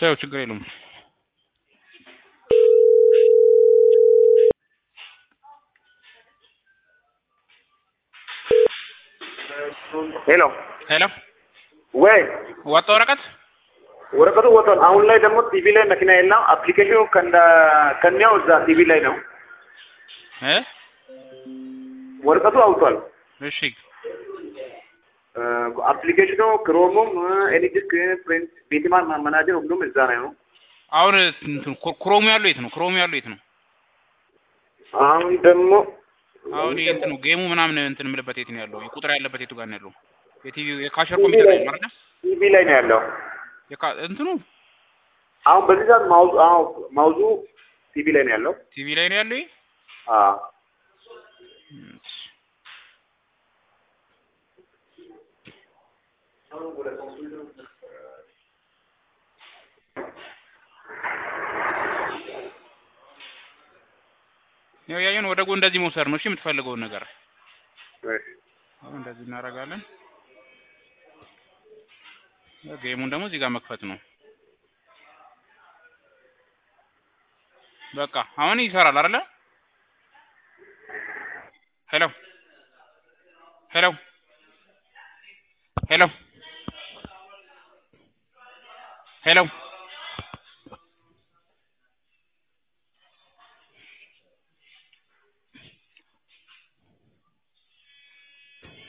ተይው ችግር የለውም። ሄሎ ሄሎ ወይ ወጣ ወረቀት ወረቀቱ ወጥቷል። አሁን ላይ ደግሞ ቲቪ ላይ መኪና የለም። አፕሊኬሽኑ ከንዳ ከኒያው እዛ ቲቪ ላይ ነው። እ ወረቀቱ አውጥቷል። እሺ አፕሊኬሽኑ ክሮሙም ኤዲዲስክ ፕሪንት ቤትማን ማናጀር ሁሉም እዛ ላይ ነው። አሁን እንትን ኮ- ክሮሙ ያለው የት ነው? ክሮሙ ያለው የት ነው? አሁን ደግሞ አሁን ይሄ እንትኑ ጌሙ ምናምን እንትን የምልበት የት ነው ያለው? ቁጥር ያለበት የቱ ጋር ነው ያለው? የቲቪ የካሸር ኮምፒውተር ላይ ነው አይደል? ቲቪ ላይ ነው ያለው። የካ- እንትኑ አሁን በዚህ ሰዓት ማውዙ አዎ ማውዙ ቲቪ ላይ ነው ያለው። ቲቪ ላይ ነው ያለው ይሄ? አዎ ያው ያየን ወደ ጎን እንደዚህ መውሰድ ነው። እሺ የምትፈልገውን ነገር እሺ። አሁን እንደዚህ እናደርጋለን። ያው ጌሙን ደግሞ እዚህ ጋር መክፈት ነው። በቃ አሁን ይሰራል አይደለ? ሄሎ ሄሎ ሄሎ ሄሎ